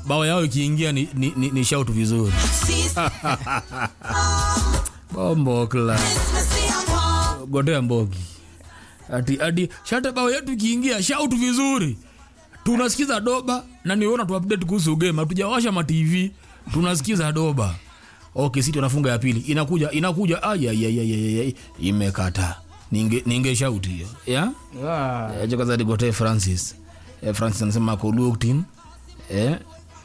bao yao ikiingia ni, ni, ni, ni shout vizuri bombokla gotea mbogi ati ati shata bao yetu ikiingia shout vizuri tunasikiza doba na niona tu update kuhusu game hatujawasha ma TV tunasikiza doba okay sisi tunafunga ya pili inakuja inakuja ayayayayay imekata ninge ninge shout hiyo yeah Ah, Eh, kwanza nigotee francis eh, francis anasema ako Luton, eh,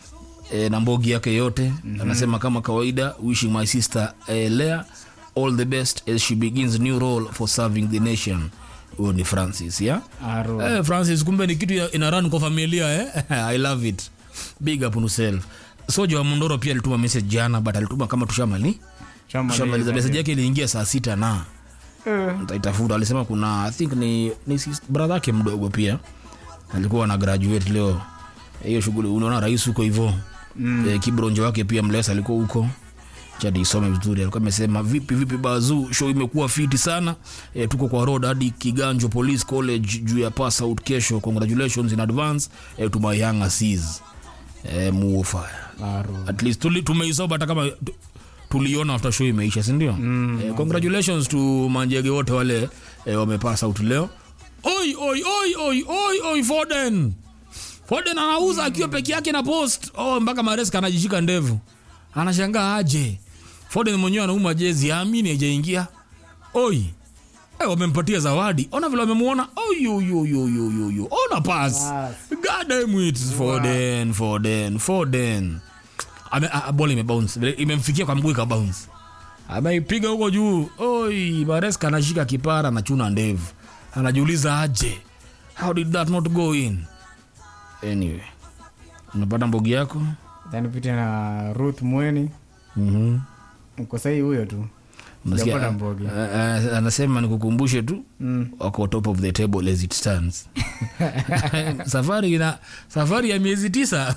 eh, na mbogi yake yote mm-hmm. anasema kama kawaida wishing my sister eh, lea all the best as she begins new role for serving the nation huyo ni francis yeah? aro. eh, francis kumbe ni kitu ya- ina run kwa familia eh? i love it big up on yourself soja wa mondoro pia alituma message jana but alituma kama tushamali Shamaliza. tushamaliza message yake iliingia saa sita na Eh, ntaitafuta alisema kuna i think ni, ni sis- brother yake mdogo pia alikuwa na graduate leo hiyo shughuli unaona rais huko hivyo mm. e, kibronjo wake pia mlesa alikuwa huko chadi isome vizuri alikuwa amesema vipi vipi bazu show imekuwa fiti sana e, tuko kwa road hadi kiganjo police college juu ya pass out kesho congratulations in advance e, to my young assis e, muofire aro. at least tuli, tumeisoba hata kama tu- tuliona after show imeisha sindio mm, eh, congratulations to manjege wote wale eh, wamepass out leo oi oi oi oi oi oi foden foden anauza akiwa peke yake na post oh, mpaka mareska anajishika ndevu anashangaa aje foden mwenyewe anauma jezi amini ajaingia oi Eh, wamempatia zawadi ona vile wamemuona oyuyoyoyoyo ona pas Pass. gadamwit foden foden foden Ame- a- a- bola imebounce Vile imemfikia kwa mguu ikabounce ameipiga huko juu oi mareska anashika kipara anachuna ndevu anajiuliza aje how did that not go in anyway unapata mbogi yako Then pite na ruth mweni mm-hmm. mko sahii huyo tu Unasikia, Sijapata mbogi. a- a- anasema nikukumbushe tu Mm. wako top of the table as it stands safari ina safari ya miezi tisa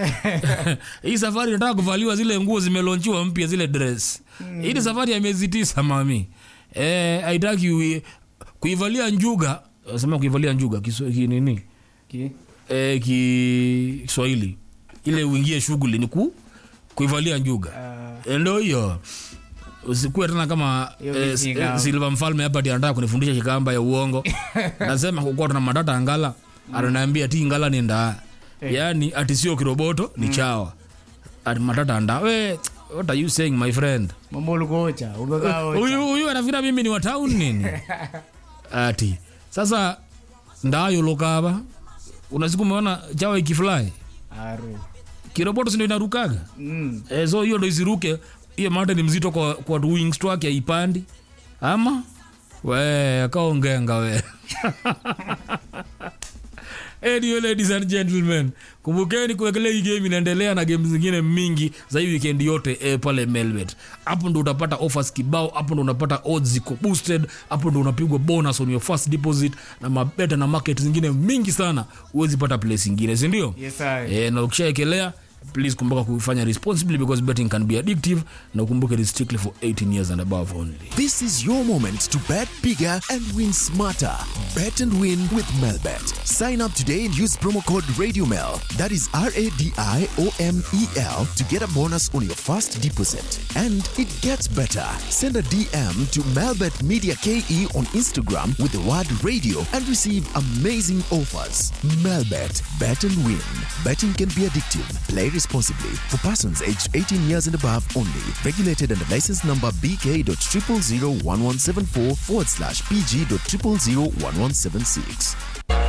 hii safari inataka kuvaliwa zile nguo zimelonchiwa mpya zile dress hii ni safari ya miezi tisa mami eh, haitaki ui- kuivalia njuga sema kuivalia njuga Kiswa- ki- nini Ki? eh, ki- kiswahili ile uingie shughuli ni ku, kuivalia njuga Ah, ndo hiyo usikuwe tena kama Hiyo eh, kijinga. eh, silva mfalme hapa ti anataka kunifundisha shikamba ya uongo nasema kukuwa tuna matata ngala ananiambia ti ngala ni ndaa Eh. yaani ati sio kiroboto ni chawa ati matata ndaa we what are you saying my friend mambo ulikuocha umekaa ocha. huyu huyu anafikira mimi ni wa town nini ati sasa ndayo lokava unasiku umeona chawa ikifly aro. kiroboto sindo inarukaga Mm. e, so hiyo ndo isiruke hiyo mate ni mzito kwa, kwa wings twake aipandi ama we akaongenga we Anyway, ladies and gentlemen kumbukeni kuwekelea hii game inaendelea na game zingine mingi za hii weekend yote eh, pale melbet hapo ndo utapata offers kibao hapo ndo unapata odds ziko boosted hapo ndo unapigwa bonus on your first deposit na mabeta na market zingine mingi sana huwezi pata place ingine sindio Yes, I. eh, na ukishaekelea please kumbuka kufanya responsibly because betting can be addictive na ukumbuke it is strictly for 18 years and above only This is your moment to bet bigger and win smarter. Bet and win with Melbet. Sign up today and use promo code RadioMel. That is R A D I O M E L to get a bonus on your first deposit. And it gets better. Send a DM to Melbet Media KE on Instagram with the word radio and receive amazing offers. Melbet. Bet and win. Betting can be addictive. Play responsibly. For persons aged 18 years and above only. Regulated under license number BK.0001174 forward slash PG.0001176.